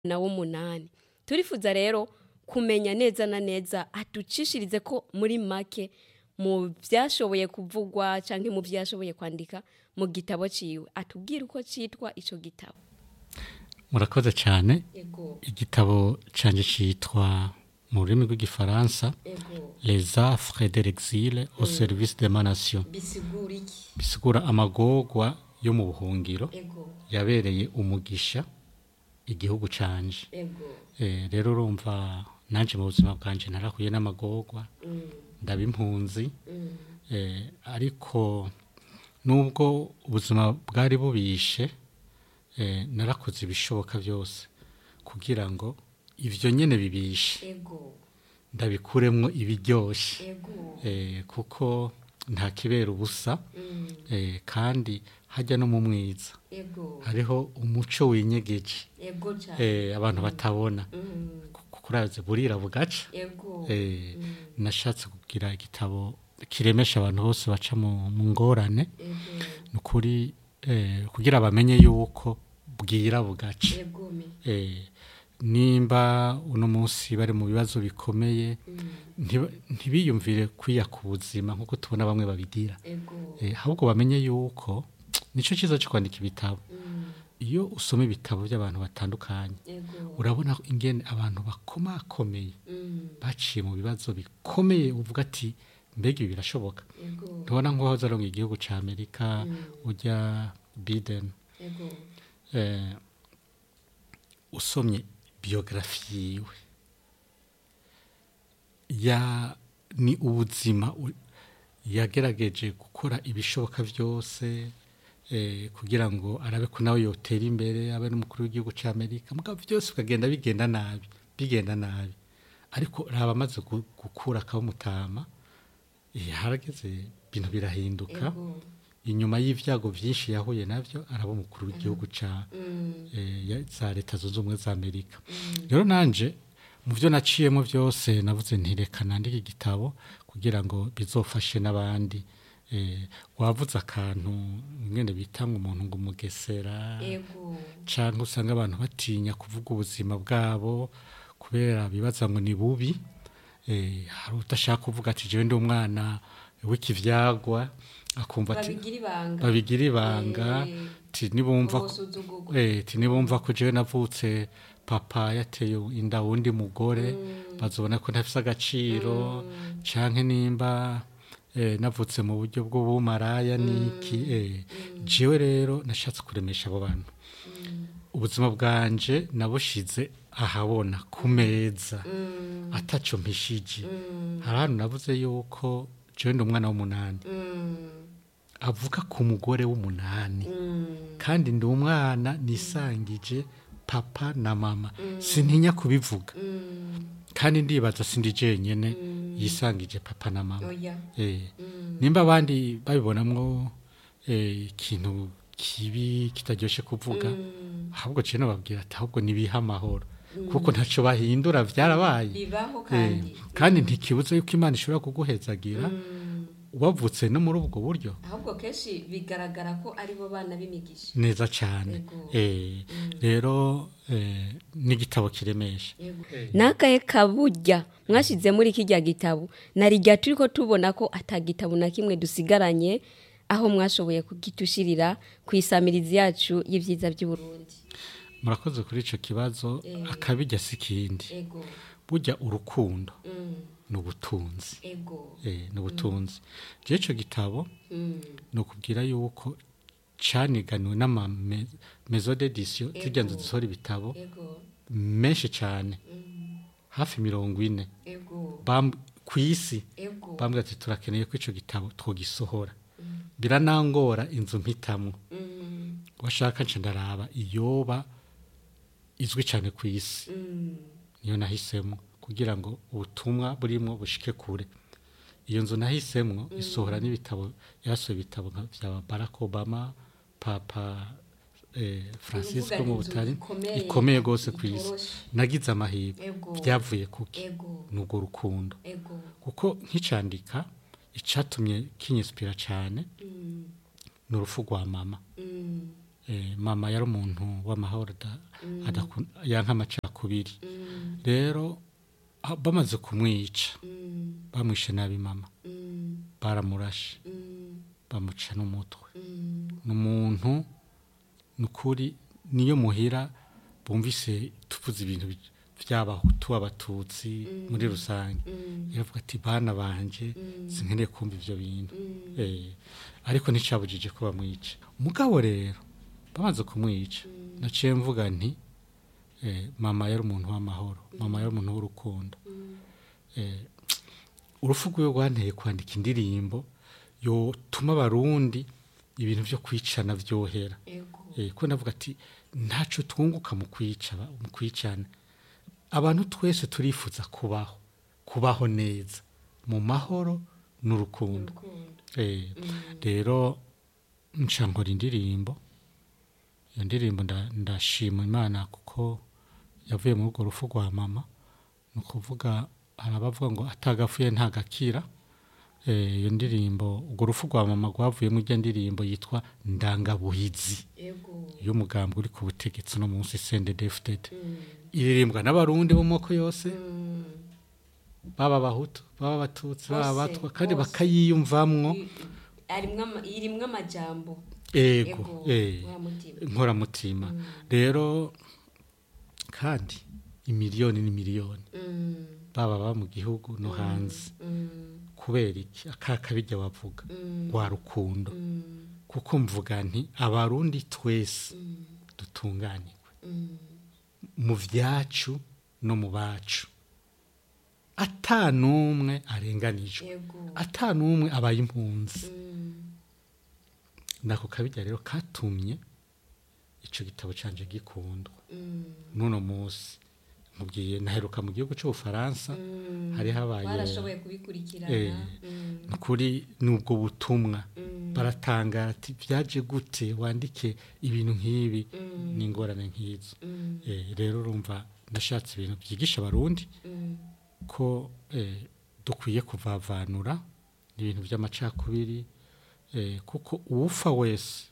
na w'umunani turifuza rero kumenya neza na neza aducishirize ko muri make mu byashoboye kuvugwa cyangwa mu byashoboye kwandika mu gitabo ciwe atubwire uko cyitwa ico gitabo murakoze cyane ego igitabo cyanjye cyitwa mu rurimi rw'igifaransa ego les affres de l'exil au service de ma nation bisigura iki bisigura amagorwa yo mu buhungiro ego yabereye umugisha igihugu canje ego Eh, rero urumva nanje mu buzima bwanje narahuye n'amagorwa ndaba impunzi Eh, ariko nubwo ubuzima bwari bubishe eh, narakoze ibishoboka byose kugira ngo ivyo nyene bibishe ego ndabikuremwo ibiryoshe ego eh, kuko nta kibera ubusa eh, kandi hajya no mu mwiza ego hariho umuco winyegeje ego cyane eh, abantu batabona kuko urazi burira bugaca ego eh, nashatse kugira igitabo kiremesha abantu bose baca mu mu ngorane ni ukuri eh, kugira bamenye yuko bwira bugaca ego me eh, nimba uno munsi bari mu bibazo bikomeye ntiba- ntibiyumvire kwiya ku buzima nk'uko tubona bamwe babigira ego eh, ahubwo bamenye yuko nicyo cyiza cyo kwandika ibitabo iyo usoma ibitabo by'abantu batandukanye ego urabona ingene abantu bakomakomeye baciye mu bibazo bikomeye uvuga ati mbega ibi birashoboka ego ntubona nk'uwahoze aronga igihugu cya amerika ujya biden ego eh, usomye biyografi yiwe ya ni ubuzima u- yagerageje gukora ibishoboka byose eh, kugira ngo arabe ko nawe yotera imbere abe n'umukuru w'igihugu cya amerika mugabo byose bikagenda bigenda nabi bigenda nabi ariko raba amaze gu- gukura akabumutama eh, harageze ibintu birahinduka ego inyuma y'ibyago byinshi yahuye nabyo araba umukuru w'igihugu cya eh, ya- za leta zunze ubumwe za amerika rero nanje mu byo naciyemo byose navuze ntireka nandike igitabo kugira ngo bizofashe n'abandi eh, wavuze akantu mwene bita ngo umuntu ngo umugesera ego cyangwa usanga abantu batinya kuvuga ubuzima bwabo kubera bibaza ngo ni bubi eh, hari udashaka kuvuga ati jewe ndi umwana w'ikivyagwa akumva ati babigira ibanga babigira ibanga Eh, ti nibumva ko- ubusuzugurwa eh, ti nibumva ko jewe navutse papa yateye inda wundi mugore bazobona ko ntafise agaciro canke nimba eh, navutse mu buryo bw'ubumaraya niki eh, jewe rero nashatse kuremesha abo bantu ubuzima bwanje nabushize ahabona ku meza ataco mpishije hari ahantu navuze yuko jewe ndi umwana w'umunani avuga ku mugore w'umunani kandi ndi umwana nisangije papa na mama sintinya kubivuga kandi ndibaza sindi jenyene yisangije papa na mama oya eh, nimba abandi babibonamwo eh, ikintu kibi kitaryoshe kuvuga ahubwo ciye nababwira ati ahubwo nibiha amahoro kuko ntaco bahindura vyarabaye bibaho Eh, kandi kandi ntikibuze yuko imana ishobora kuguhezagira wavutse no muri ubwo buryo ahubwo kenshi bigaragara ko aribo bana b'imigisha neza cyane Yego. eh, rero eh, n'igitabo kiremesha nakaye kaburya mwashyize muri kijya gitabo narijya turi ko tubona ko atagitabo na kimwe dusigaranye aho mwashoboye kugitushirira ku isamirizi yacu y'ibyiza by'uburundi murakoze kuri ico kibazo akabijya si ikindi ego burya urukundo ni ubutunzi ego eh, ni ubutunzi je ico gitabo ni ukubwira yuko caniganiwe n'ama me- maison d'édition zirya nzu zisohora ibitabo ego menshi cyane hafi mirongo ine ego Bam- ku isi ego bambwira ati turakeneye ko ico gitabo twogisohora biranangora inzu mpitamwo washaka nce ndaraba iyoba izwi cyane ku isi niyo nahisemo kugira ngo ubutumwa burimwo bushike kure iyo nzu nahisemo isohora n'ibitabo yasohoye ibitabo nka vya barack obama papa eh, francisco Uvuga mu inzu butari ikomeye, ikomeye rwose ku isi itoroshe. nagize amahirwe Ego. byavuye kuki ego ni urwo rukundo ego kuko nkicandika icatumye kinyisipira cyane ni urupfu rwa mama eh, mama yari umuntu w'amahoro ada- adakun- yanka amacakubiri rero ah, bamaze kumwica bamwishe nabi mama baramurashe bamuca n'umutwe ni umuntu ni ukuri niyo muhira bumvise tuvuze ibintu bi- by'abahutu abatutsi muri rusange iravuga ati bana banje sinkeneye kumva ibyo bintu Eh, ariko nticabujije ko bamwica umugabo rero bamaze kumwica naciye mvuga nti eh, mama yari umuntu w'amahoro mama yari umuntu w'urukundo Eh, urupfu rwiwe rwanteye kwandika indirimbo yotuma abarundi ibintu byo kwicana byohera ego Eh, ko navuga ati ntaco twunguka mu kwica ba- mu kwicana abantu twese turifuza kubaho kubaho neza mu mahoro n'urukundo urukundo Eh, rero nca nkora indirimbo iyo ndirimbo nda- ndashima imana kuko yavuye muri urwo rufu rwa mama ni ukuvuga hari abavuga ngo atagapfuye ntagakira Eh, iyo ndirimbo urwo rufu rwa mama rwavuyemo ijya ndirimbo yitwa ndangabuhizi ego y'umugambi uri ku butegetsi no munsi sendedefudede iririmbwa n'abarundi bo mu moko yose baba abahutu baba abatutsi baba Bose, abatwa kandi bose. bakayiyumvamwo arimwo ama- irimwo amajambo ego ego eh, wa mutima nkoramutima rero kandi imiliyoni n'imiliyoni Mm, baba baba mu gihugu no hanze mm, kubera iki akakabijya wavuga mm, rwa rukundo mm, kuko mvuga nti abarundi twese mm, dutunganirwe mm. mu byacu no mu bacu ata n'umwe arenganijwe ego ata n'umwe abaye impunzi Mm, nako kabijya rero katumye icyo gitabo canje gikundwa mm, n'uno munsi nkubwiye naheruka mu gihugu cy'ubufaransa mm. hari habaye barashoboye kubikurikirana Eh, Mm, ni ukuri n'ubwo butumwa mm, baratangara ati byaje gute wandike ibintu nk'ibi Mm. n'ingorane nk'izo mm, Eh, rero urumva nashatse ibintu byigisha abarundi mm, ko eh, dukwiye kuvavanura ibintu by'amacakubiri eh, kuko uwupfa wese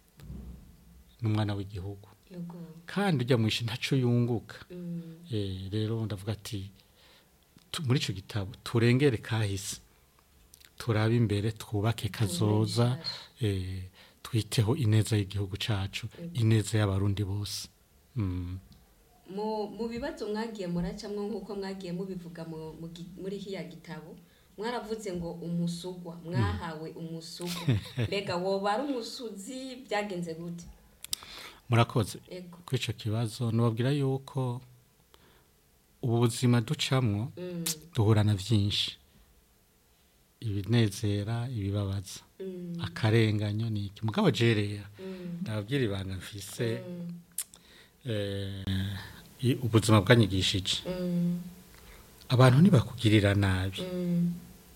ni umwana w'igihugu ego kandi ujya mu ishi ntaco yunguka Mm, Eh, rero ndavuga ati tu- muri icyo gitabo turengere kahise turabe imbere twubake kazoza eh, twiteho ineza y'igihugu cacu ineza y'abarundi bose Mm. mu mu bibazo mwagiye muracamwo nk'uko mwagiye mubivuga mu- mu gi- muri hiya gitabo mwaravuze ngo umusugwa mwahawe umusugwa mbega woba ari umusuzi byagenze gute murakoze ego kuri icyo kibazo nubabwira yuko ubu buzima ducamwo Mm, duhura na byinshi ibinezera ibibabaza mm, akarenganyo ni iki mugabo jerera mm, ndababwira ibanga mfise mm, eh, i- ubuzima bwanyigishije mm, abantu ntibakugirira nabi mm,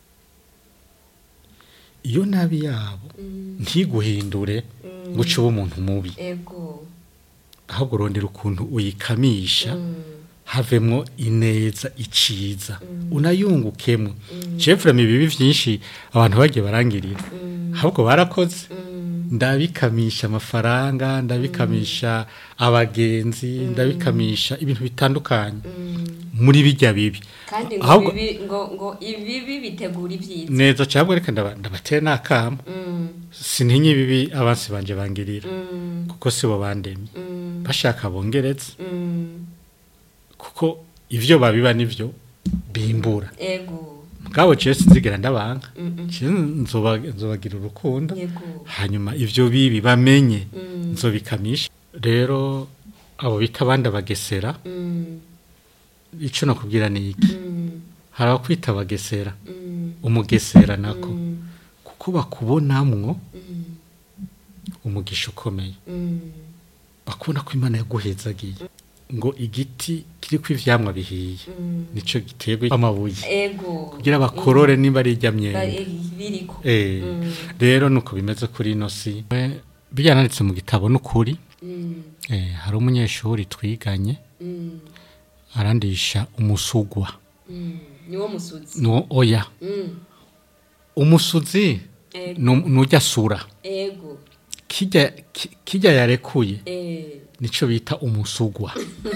iyo nabi yabo mm, ntiguhindure mm. ngo uce ube umuntu mubi ego ahubwo urondera ukuntu uyikamisha Mm, havemwo ineza iciza Mm. unayungukemo Mm. jefurame ibibi byinshi abantu bagiye barangirira mm, ahubwo barakoze mm, ndabikamisha amafaranga ndabikamisha abagenzi ndabikamisha ibintu bitandukanye mm. muri bijya bibi kandi ngo Ahubwo- bibi- ngo ngo ibibi bitegura ibyiza neza cyangwa reka ndaba- ndabatera n'akamo Mm, sintinye ibibi abansi banje bangirira mm, kuko sibo bandemye mm, bashaka bongeretse mm. kuko ivyo babiba nivyo bimbura ego mugabo jewe sinzigera ndabanga Mm, mm. jewe nzoba- nzobagira urukundo yego hanyuma ivyo bibi bamenye Mm, nzobikamisha rero abo bita abandi abagesera mm, ico nakubwira ni iki mm, hari abakwita abagesera mm, umugesera nako mm, kuko bakubonamwo mm, umugisha ukomeye mm. bakubona ko imana yaguhezagiye ngo igiti kiriko ivyamwa bihiye Mm. nico giterwa amabuye ego kugira bakorore nimba ari irya Ba- myembe eh, biriko Eh, Mm. rero nuko bimeze kuri ino si Eh, byananditse mu gitabo n'ukuri Mm, eh, hari umunyeshuri twiganye mm, arandisha umusugwa mm. niwo musuzi no oya Mm, umusuzi ego nu- nujya sura ego kijya ki- kijya yarekuye eh nico bita umusugwa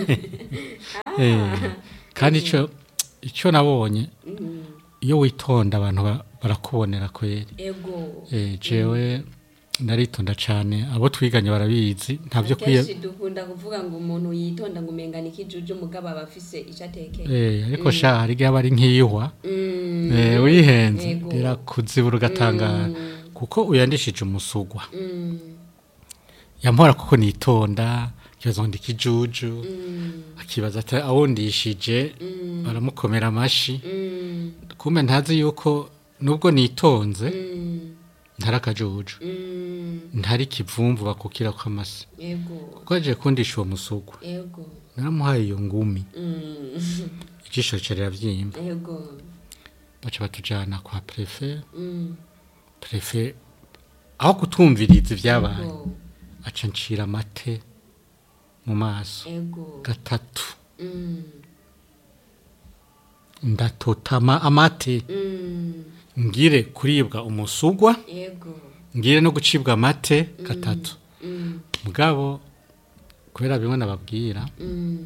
Eh, kandi ico ico nabonye mm, iyo witonda abantu ba- barakubonera kweri ego Eh, jewe ndaritonda cane abo twiganye barabizi ntavyo kwiye kenshi dukunda kuvuga ngo umuntu yitonda ngo umengana ikijuju mugabo aba afise ico atekeye Eh, ariko sha hari igihe aba ari nk'iyihwa Mm, Eh, wihenze Yego. rirakuzibura ugatangara kuko uyandishije umusugwa mm, yampora kuko nitonda kibaza ngo ndikijuju mm, akibaza ati awundishije mm, baramukomera amashi mm, kumbe ntazi yuko nubwo nitonze mm, ntari akajuju mm, ntari kivumvu bakukira kw'amasi ego kuko aje kundisha uwo musugwa ego naramuhaye iyo ngumi mm, ijisho rica riravyimba ego baca batujana kwa prefe mm, prefe aho kutumviriza ivyabaye ego aca ncira amate mu maso ego gatatu mm, ndatotama amate mm, ngire kuribwa umusugwa ego ngire no gucibwa amate gatatu mm, mugabo kubera bimwe nababwira mm,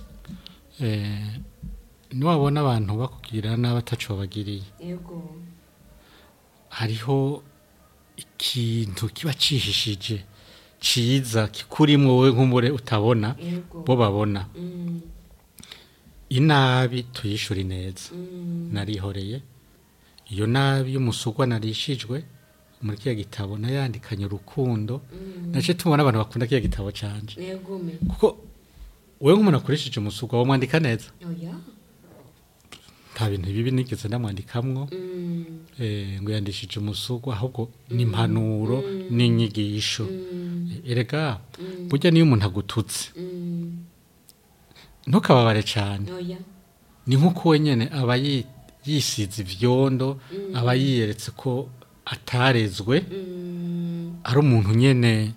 eh, niwabona abantu bakubwira nabi ataco babagiriye ego hariho ikintu kiba cihishije ciza kikurimwo wowe nk'umure utabona ego bo babona mm, inabi tuyishura neza mm, narihoreye iyo nabi y'umusugwa narishijwe muri kiya gitabo nayandikanye urukundo mm, nace tubona abantu bakunda kiya gitabo canje ego me kuko wewe nk'umuntu akoresheje umusugwa wamwandika neza oya nta bintu bibi nigeze ndamwandikamwo mm, eh, ngo yandishije umusugwa ahubwo ni impanuro n'inyigisho mm, erega mm, burya niyo umuntu agututse mm, ntukababare cyane oya ni nk'uko wenyine aba yi- yisize ivyondo aba yiyeretse ko atarezwe mm, ari umuntu nyene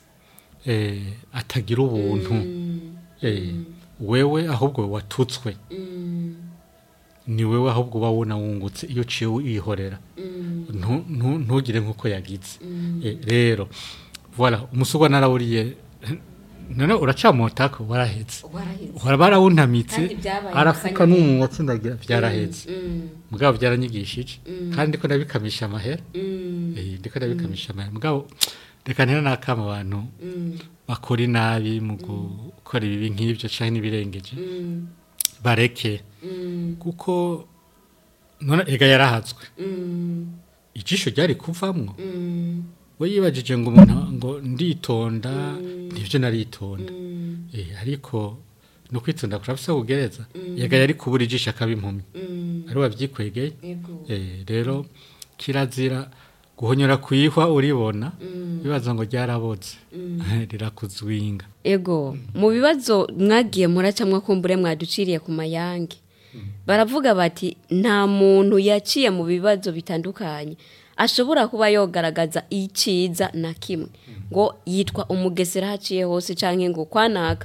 eh, atagira ubuntu mm, eh, wewe ahubwo watutswe mm, ni wewe ahubwo uba wuna wungutse iyo uciye wihorera mm, Ntu- ntu- ntugire nk'uko yagize mm, Eh, rero voilà umusugwa narawuriye none uracamotako warahetse waraheze Wara- barawuntamitse Kandi byabaye arafuka akanya n'umunwa atsindagira byarahetse mm, mugabo byaranyigishije Mm. kandi ndiko ndabikamisha amahera mm, Eh, ndiko ndabikamisha amahera mugabo reka ntera n'akama abantu mm, bakora inabi mu gukora ibibi nk'ibyo canke n'ibirengeje mm, bareke mm, kuko none ega yarahazwe mm, ijisho ryari kuvamwo mm, we yibajije ngo umuntu ngo nditonda nivyo naritonda mm, eh, ariko no kwitonda kurafise kugereza ega yari kubura ijisho akaba impumyi mm, ari wavyikwegeye ego eh, rero kirazira guhonyora kwihwa uribona mm, bibaza ngo ryaraboze rirakuzwinga ego mu bibazo mwagiye muracamwa kumbure mwaduciriye ku mayange baravuga bati nta muntu yaciye mu bibazo bitandukanye ashobora kuba yogaragaza iciza na kimwe ngo yitwa umugesera haciye hose cyangwa ngo kwanaka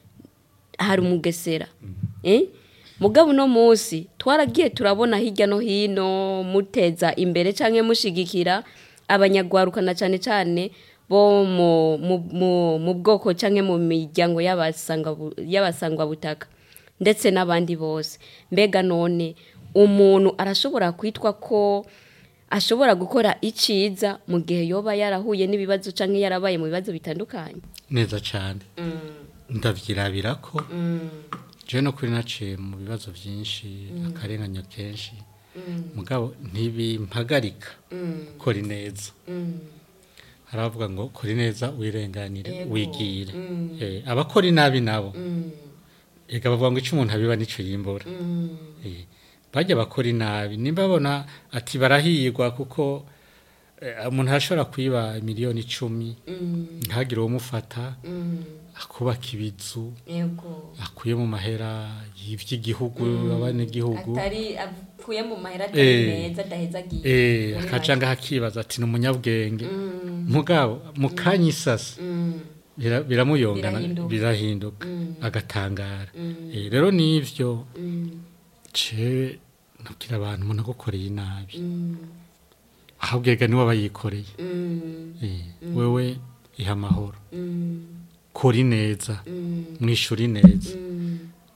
hari umugesera eh? mugabo uno munsi twaragiye turabona hirya no hino muteza imbere cyangwa mushigikira abanyagwaruka na cyane cyane bo mu, mu, mu, mu bwoko cyangwa mu miryango y'abasanga- y'abasangwabutaka ndetse n'abandi bose mbega none umuntu arashobora kwitwa ko ashobora gukora iciza mu gihe yoba yarahuye n'ibibazo cyangwa yarabaye mu bibazo bitandukanye neza cyane ndavyirabira ko je no kuri naciye mu bibazo byinshi akarenganya kenshi mugabo ntibimpagarika kora ineza hari abavuga ngo kora ineza wirenganire Yego. wigire Eh, abakora inabi nabo ega bavuga ngo icyo umuntu abiba nico yimbura Eh, bajya bakora inabi nimba babona ati barahirwa kuko eh, umuntu arashobora kwiba miliyoni icumi ntagire uwumufata akubaka ibizu yego akuye mu mahera y'iby'igihugu abanyagihugu atari avuye mu mahera atari atari Eh. meza adahezagiye eh akacanga hakibaza ati ni umunyabwenge mugabo mu kanya isasa bira- biramuyongana Birahinduka. birahinduka agatangara Eh, rero nivyo ce nabwira abantu umuntu agukoreye inabi ahubwo ega niwe aba yikoreye Eh, wewe iha amahoro kora ineza mwishura ineza